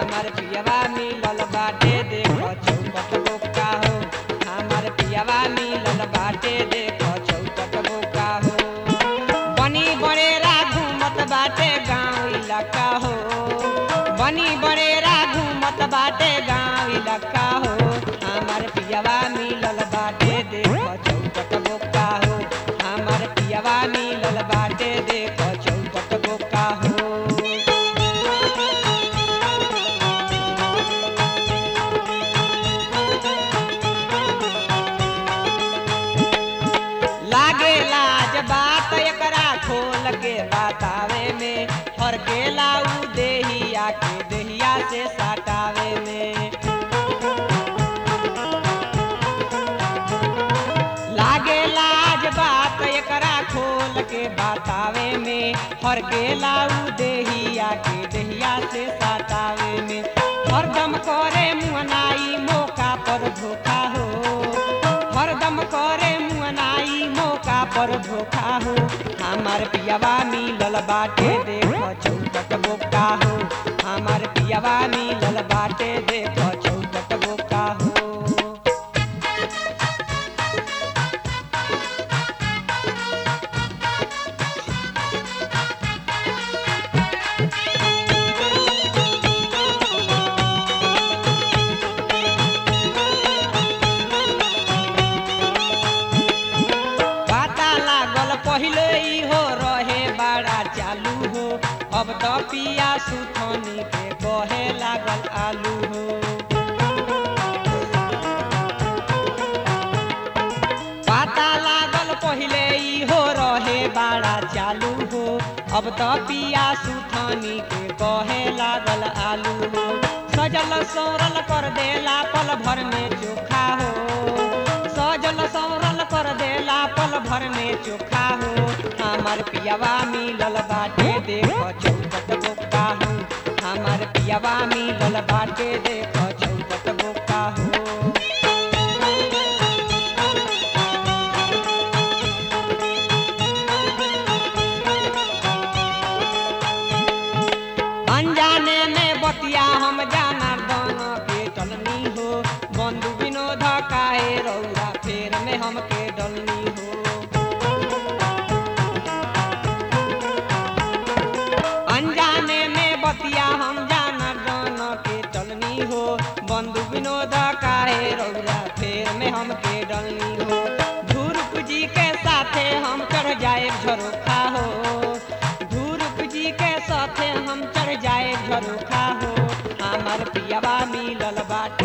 हमार पियवा मिलल बाटे देखो चौकट बोका हो हमार पियवा मिलल बाटे देखो चौकट बोका हो बनी बड़ेरा घूमत बाटे गाँव इलाका हो बनी बड़ेरा घूमत बाटे गाँव इलाका हो हमार पियवा मिलल बाटे देखो चौकट बोका हो हमार पियवा मिलल बाटे देखो चौकट बोका हो लागे लाज बात एकरा खोल के बतावे में हर के लाऊ देहिया के देहिया से सटावे में लागे लाज बात एकरा खोल के बतावे में हर के लाऊ देहिया के देहिया से सटावे में हरदम करे मुहनाई मौका पर धोखा हो हरदम करे मुअनाई मौका पर धोखा हो हमार पियवा मिलल बाटे देखो चौकट बोका हो हमार पियवा मिलल बाटे देखो चौकट बोका हो पता लागल पहिले ही हो रहे बड़ा चालू हो अब तो पिया सुथनी के कहे लागल आलू हो पता लागल पहिले ही हो रहे बड़ा चालू हो अब तो पिया सुथनी के कहे लागल आलू हो सजल सौरल कर देला पल भर में चोखा हो सजल सौरल कर देला पल भर में चोखा हो हमार पियवा मिलल बाटे देखो चौकट बोका हो हमार पियवा मिलल बाटे देखो चौकट बोका हो अनजाने में बतिया हम जाना दोनों के टलनी हो बंधु विनोद काहे रौरा फेर में हमके डलनी हो अनजाने में बतिया हम जाना दोनों के टलनी हो बंधु विनोद काहे रौरा फेर में हमके डलनी हो धूरुप जी के साथे हम चढ़ जाए झरोखा हो धूरुप जी के साथे हम चढ़ जाए झरोखा हो हमार पियवा मिलल बाटे